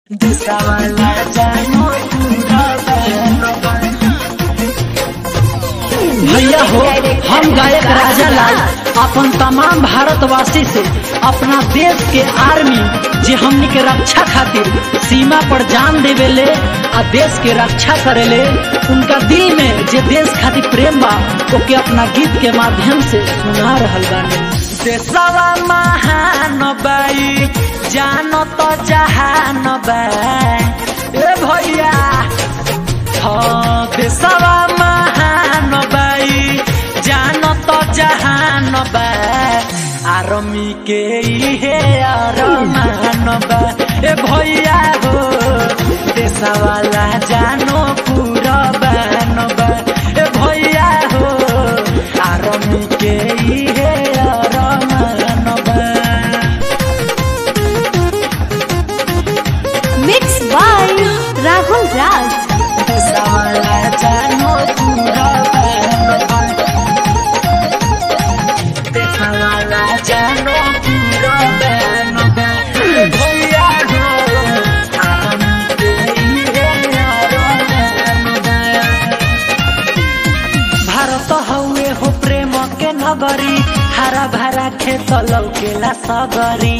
देशवाला जानो पूरा बहनों भैया हो हम गायक राजा लाल अपन तमाम भारतवासी से अपना देश के आर्मी जे हमनी के रक्षा खातिर सीमा पर जान देवेले आ देश के रक्षा करेले उनका दिल में जे देश खातिर प्रेम बा ओके अपना गीत के माध्यम से सुना रहल बानी देशवा महान बाई जानो तो जहान बा ए भैया हाँ देशवा महान बाई जानो तो जहान बा आर्मी के इहे अरमान बा ए भैया हो देशवाला जानो पूरा बान बा ए भैया हो आर्मी के इहे अरमान बा Mixed by Rahul Raj. Deshwala जानो पूरा बान बा देशवाला जानो पूरा बान बा ए भैया हो आर्मी के इहे अरमान बा भारत हउए हो प्रेम के नगरी हरा भरा खेत लौकेला सगरी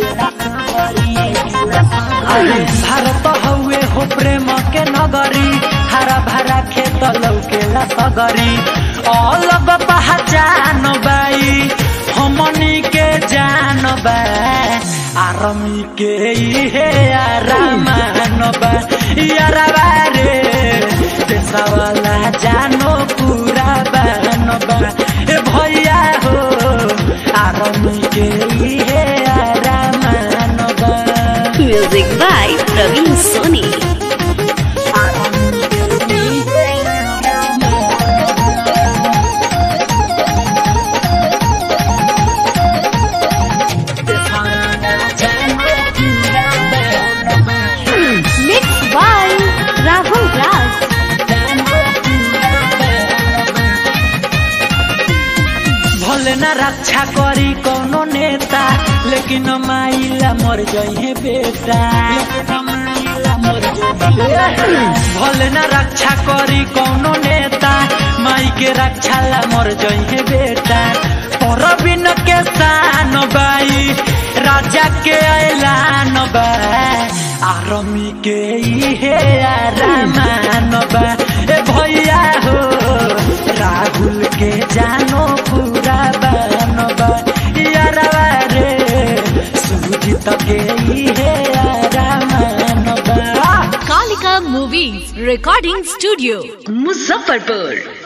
अरे भारत हउए हो प्रेम के नगरी हरा भरा खेत लौकेला सगरी अलग पहचान बाई हमनी के जान बा आर्मी के इहे आरामान बा यारबा रे देशवाला जानो पूरा बान बा ए भैया हो आर्मी के इहे आरामान बा Music by Praveen Soni. Army के इहे Mixed by Rahul Raj. भले न रक्षा करी कोनो नेता लेकिन माइला मर जइहे बेटा भले न रक्षा करी कोनो नेता माई के रक्षा ला मर जइहे बेटा पर बिन के शान बाई राजा के ऐलान बा आर्मी के इहे आरामान बा ए भैया हो राहुल के जानो पूरा बान बा यारवा रे सुजीत के इहे आरामान बा Kalika Movies Recording Studio. Muzaffarpur.